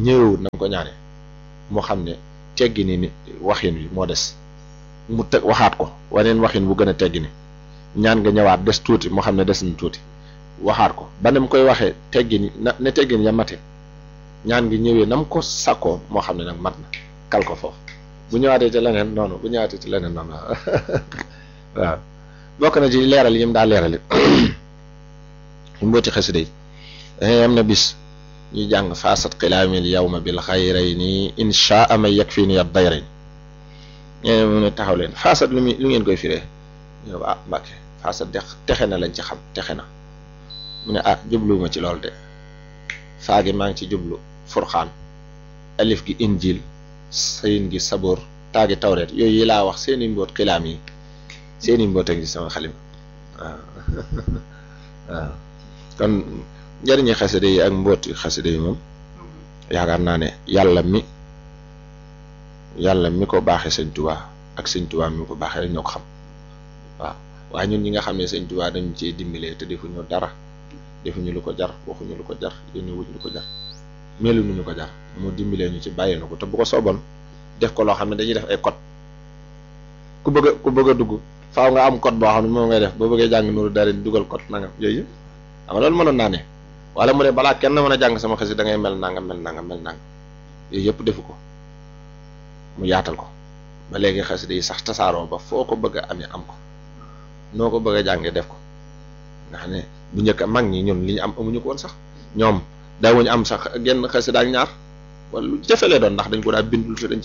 ñëwewut na nga ko ñaane moo xam ne teggi ni ni waxin wi moo des mu teg waxaat ko waneen waxin bu gën a teggi ni ñaan nga ñëwaat des tuuti moo xam ne des na tuuti waxaat ko ba mu koy waxee teggi ni na ne teggi ni ya mate ñaan ngi ñëwee na mu ko sakkoo moo xam ne nag mat na kal ko foofu bu ñëwaatee ci leneen noonu bu ñëwaatee ci leneen noonu waaw bokk na ci leeral yi mu daa leeral it mbooti xasida yi am na bis ñu jàng faasat xilaamil yawma bil xayrayni inshaa ma yakfini ad dayrayn ñene mu ne taxaw leen faasat lu muy lu ngeen koy firee ñu ah mbàkke faasat de texe na lañ ci xam texe na mu ne ah jubluwuma ci loolu de faagi maa ngi ci jublu furxaan alif gi injil sayin gi saboor taagi tawreet yooyu yi laa wax seeni mboot xilaam yi seeni mboot a ngi sama xalim waaw waaw kon njëriñi xasida yi ak mbooti xasida yi moom yaakaar naa ne yàlla mi yàlla mi ko baaxee sëñ Tuubaa ak sëñ Tuubaa mi ko baaxee rek ñoo ko xam waaw waaye ñun ñi nga xam ne sëñ Tuubaa dañu ciy dimbalee te defuñu dara defuñu lu ko jar waxuñu lu ko jar yónni wuñ lu ko jar melu nu ñu ko jar mu dimbalee ñu ci bàyyi na ko te bu ko sooboon def ko loo xam ne dañuy def ay code ku bëgg a ku bëgg a dugg faaw nga am code boo xam ne moom ngay def boo bëggee jàng nuru dara dugal code nangam yooyu xam nga loolu mënoon naa ne wala mu ne balaa kenn mën a jàng sama xasi da ngay mel nangam mel nangam mel nangam yooyu yëpp defu ko mu yaatal ko ba léegi xasida yi sax tasaaroo ba foo ko bëgg a amee am ko noo ko bëgg a jàngee def ko nga xam ne bu njëkk mag ñi ñun li ñu am amuñu ko woon sax ñoom daawuñu am sax genn xasida ak ñaar wala lu jafe lee doon ndax dañ ko daa bindul te dañ